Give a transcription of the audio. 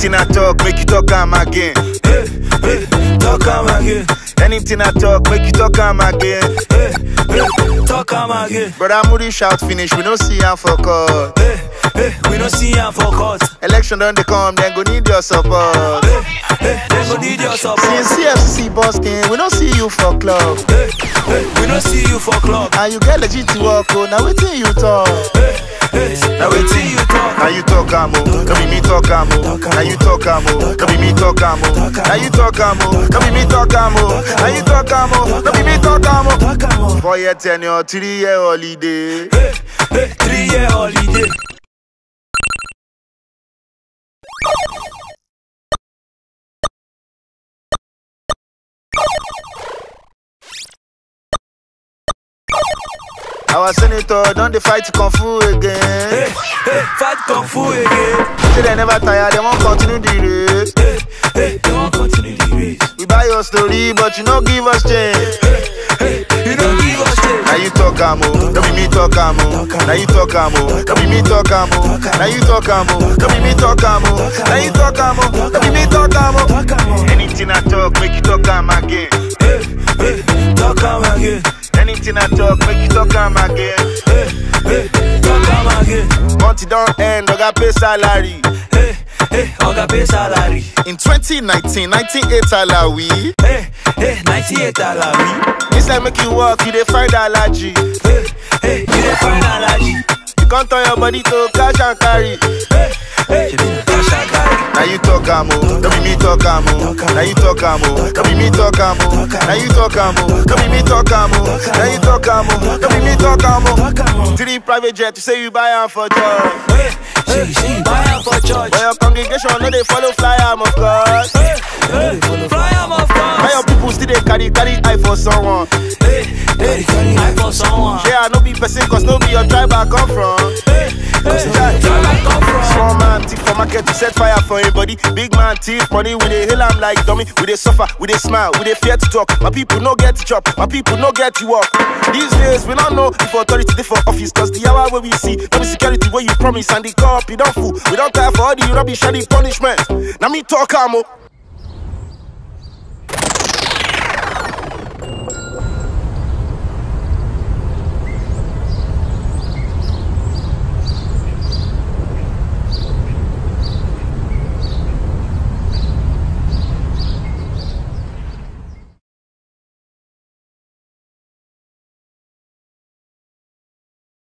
Anything I talk, make you talk am again. Hey, hey, talk am again. Anything I talk, make you talk am again. Hey, hey, talk am again. Brother Moody shout finish, we no see am for court. Hey, hey, we no see am for court. Election don dey come, then go need your support. Hey, hey, they go need your support. Since CFC busking, we no see you for club. Hey, hey, we no see you for club. And you get legit to work, oh, now wetin you talk? Hey, hey, now wetin you talk? Now you talk am oh, no be me talk am oh. Now you talk am oh, no be me talk am oh. Now you talk am oh, no be me talk am oh. Now you talk am oh, no be me talk am oh. Talk am o. Four year tenure, three year holiday. Hey, hey, three year holiday. Our senator don dey fight kung fu Hey, again. hey, fight kung fu again. Say they never tire, they wan continue the race. Hey, hey, they wan continue the race. We buy your story, but you no give us change. Hey, you don't give us change. Now you talk am oh, no be me talk am oh. Now you talk am oh, no be me talk am oh. Now you talk am oh, no be me talk am oh. Now you talk am oh, no be me talk am oh. Talk am o. Anything I talk, make you talk am again. Hey, hey, talk am again. Anything I talk, make you talk am again. Hey, hey, talk am again. Month it don end, oga pay salary. Hey, hey, oga pay salary. In 2019, 98 alawi. Hey, hey, 98 alawi. Inside make you work, you dey find allergy. Hey, hey, you dey find allergy. You can't turn your body to cash and carry. Hey, hey, cash and carry. Now you talk am oh, no be me talk am oh. Now you talk am oh, no be me talk am oh. Now you talk am oh, no be me talk am oh. Now you talk am oh, no be me talk am oh. Talk am o. Three private jet, you say you buy am for job. Hey, hey, she buy am for church. But your congregation no dey follow fly am of course. Hey, hey, fly am of Why your course. people still dey carry carry eye for someone? Hey, hey, I for someone. Yeah, I no be person cause no be your tribe I come from. Hey, hey, where I come from? Small man thief for market to set fire for anybody. Big man thief money, we dey hail am like dummy. We dey suffer, we dey smile, we dey fear to talk. My people no get to chop, my people no get to work. These days we don't know if authority dey for office cause the hour wey we see, no be security wey you promise and the cop you don't fool. We don't tire for all the rubbish and the punishment. Now me talk am o.